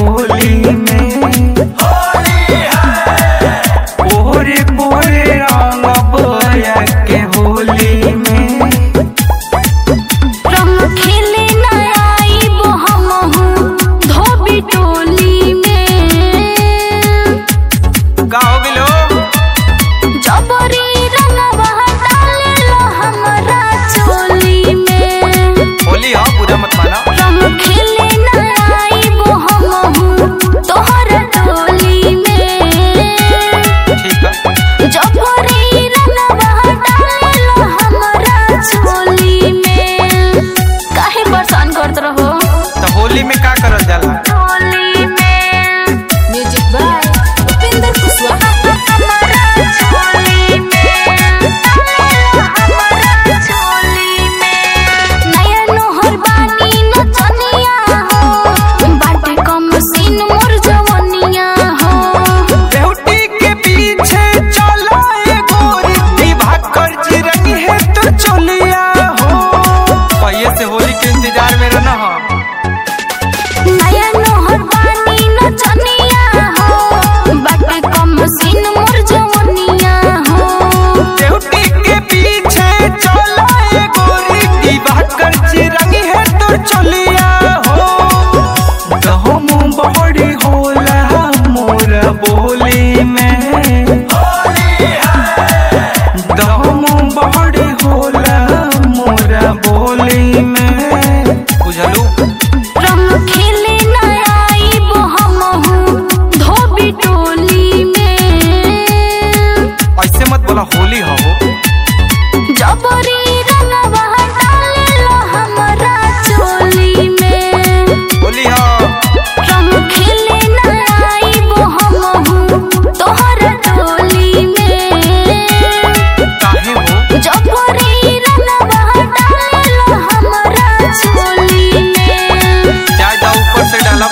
होली में पोरे पोरे रंग बोया के होली में रंग खेले न आइब हमहू धोबी टोली में का हो गेलो जबरी रंगवा डालेला हमरा चोली में होली हो बुरा मत माना रंग खेले न आइब हमहू तोहर टोली में ठीक है जबरी रंगवा डालेला हमरा चोली में काहे परेशान करत रहो तो होली में का करल जाला टोली में म्यूजिक बाय उपेंद्र कुशवाहा हमारा चोली में हमारा चोली में नया नोहर बानी नचनिया हो बाटे कम सीन मोर जवनिया हो बेहुटी के पीछे चलो ये गोरी विवाह कर चिरंगी है तो चलिया हो पहले से होली के इंतजार में रहना हो नया नोहर बानी नचनिया हो बाटे कम सीन मोर जवनिया हो बेहुटी के पीछे चलो ये गोरी विवाह कर चिरंगी है तो चलिया हो गहम बड़ी होला मोर बोली में दम बड़ी होला मोर बोली में बुझलू रंग खेले न आइब हमहू धोबी टोली में ऐसे मत बोला होली हो जबरी रंगवा डालेला हमरा चोली में होली हो रंग खेले न आइब हमहू तोहर टोली में काहे हो जबरी रंगवा डालेला हमरा चोली में जा जा ऊपर से डाला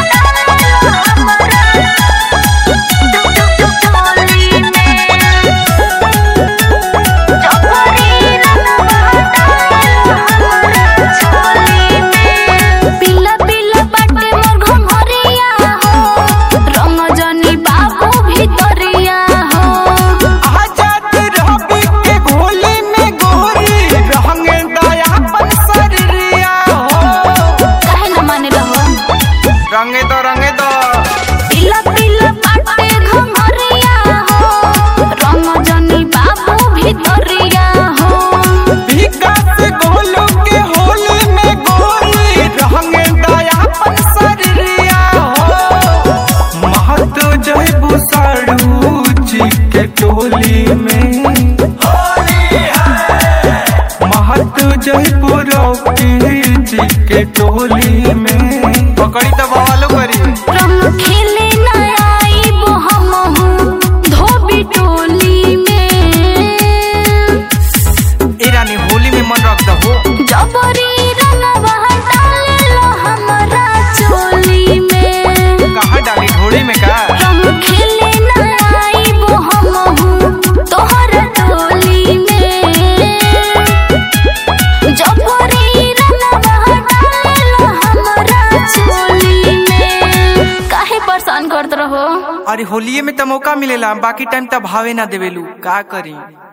पिला पिला बाटे मोर घमरिया हो रंग जनी बाबू भितरिया हो आजाद रहबी के होली में गोरी रहंगे दया पर शरीरिया हो काहे न माने रहो रंगे दो रंगे दो पिला पिला बाटे घमरिया हो रंग जनी बाबू भितरिया हो विकास गोलू के होली में गोरी रहंगे दया पर शरीरिया हो महत जय बुसाड़ू जी के टोली में महत जयपुर जी के टोली में पकड़ी तो बवालो करी रंग खेले न आइब हमहू धोबी टोली में ए रानी होली में मन रख दहो जबरी रंगवा डालेला हमरा चोली में कहाँ डाली ढोली में का रंग खेले न आइब हमहू तोहर टोली में जबरी रंगवा डालेला हमरा चोली में काहे परेशान करत रहो अरे होलिये में तो मौका मिलेला बाकी टाइम तो भावे ना देवेलू का करी